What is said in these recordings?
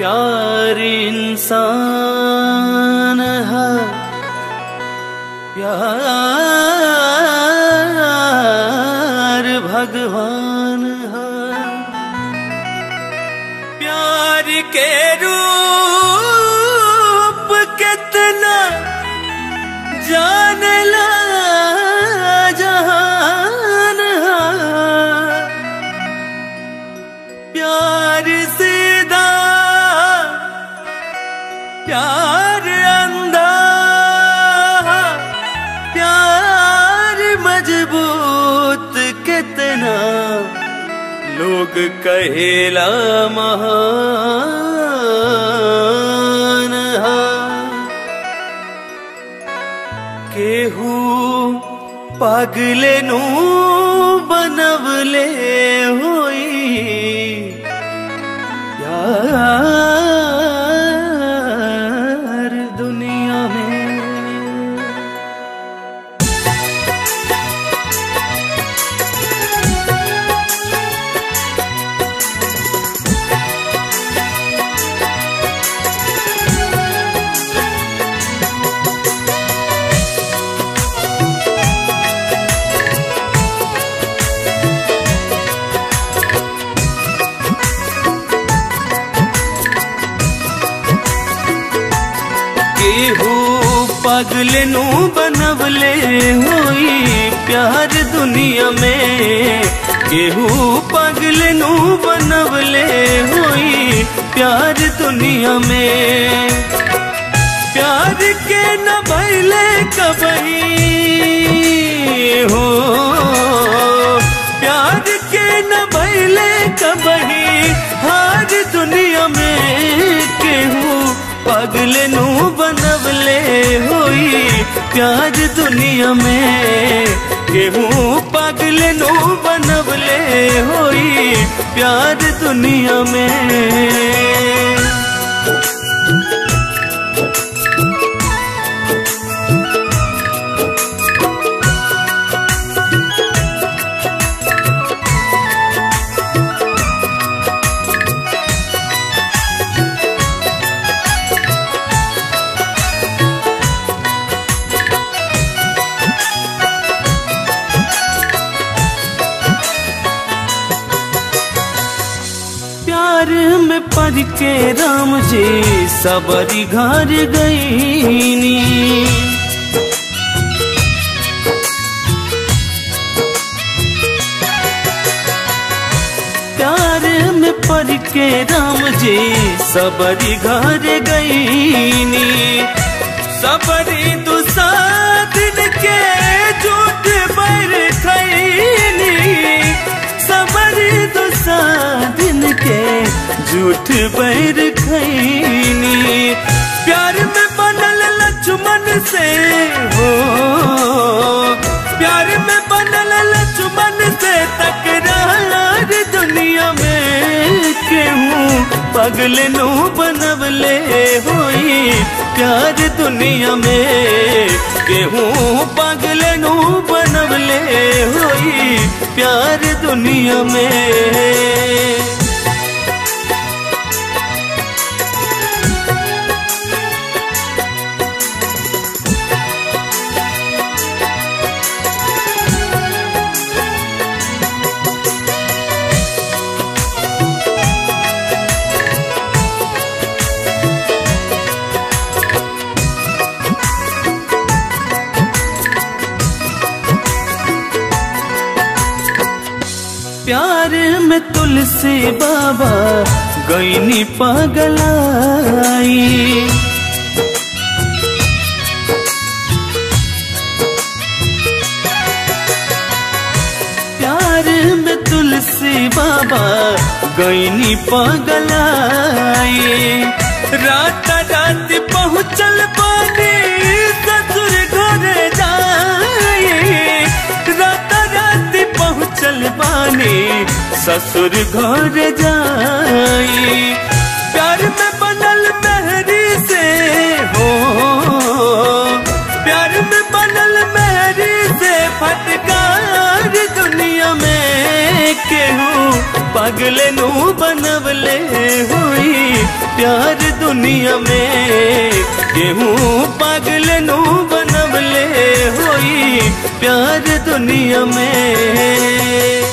प्यार इंसान है प्यार भगवान है प्यार के रूप कितना जान ला जहान है प्यार सीधा प्यार अंधा प्यार मजबूत कितना लोग कहेला महान हा केहू पागले नू बनवले होई यार दुनिया में केहू पगल नू बनवले होई प्यार दुनिया में केहू पगल नू बनवले होई प्यार दुनिया में प्यार के न भैले कबही हो प्यार के न भैले कबही हार दुनिया में केहू पागल नू बनवले होई प्यार दुनिया में केहू पागल नू बनवले होई प्यार दुनिया में प्यार में पढ़ के राम जी सबरी घर गईनी प्यार में पढ़ के राम जी सबरी घर गईनी सबरी दुसादिन के झूठ बर खैनी सबरी दुसादिन के झूठ बैर खैनी प्यार में बनल लक्ष्मण से हो प्यार में बनल लक्ष्मण से तकरार दुनिया में केहू पगल नो बनवले होई प्यार दुनिया में केहू पगल नो बनवले होई प्यार दुनिया में प्यार में तुलसी बाबा गईनी पगलाई प्यार में तुलसी बाबा गईनी पगलाई रात रात पहुँचल पानी ससुर घर जाए रात रात पहुँचल पानी ससुर घर जाई प्यार में बनल मेहरी से हो प्यार में बनल मेहरी से फटकार दुनिया में केहू पागले नू बनवले हुई प्यार दुनिया में केहूँ पागले नू बनवले हुई प्यार दुनिया में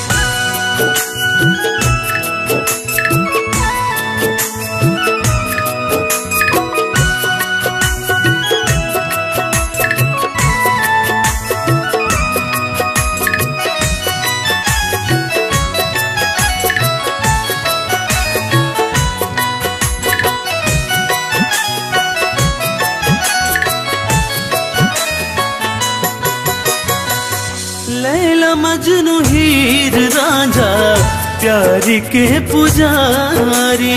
लैला मजनू हीर रांझा प्यारी के पुजारी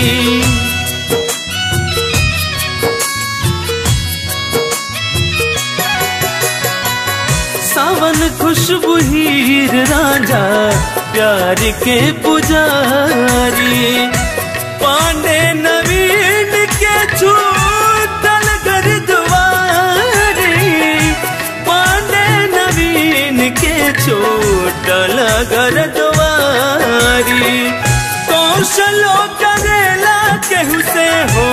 सावन खुशबू हीर रांझा प्यार के पुजारी पांडे नवीन के छूटल घर दुआरी पांडे नवीन के छूटल घर दुआरी कौशलो करेला केहू से हो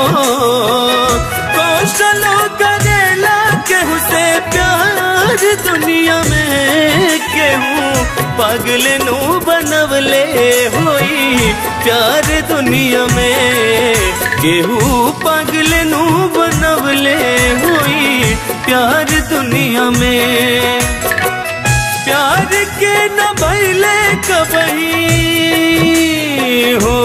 कौशलो करेला केहू से प्यार दुनिया में केहू पागल नू बनवले होई प्यार दुनिया में केहू पागल नू बनवले होई प्यार दुनिया में प्यार के न भैले कबही हो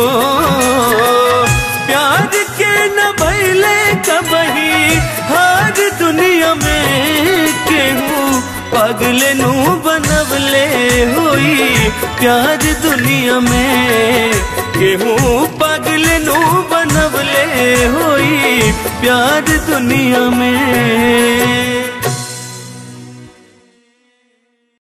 प्यार के न भैले कबही हर दुनिया में केहू पागल नू बनवले हुई प्यार दुनिया में केहू पागल नू बनवले हुई प्यार दुनिया में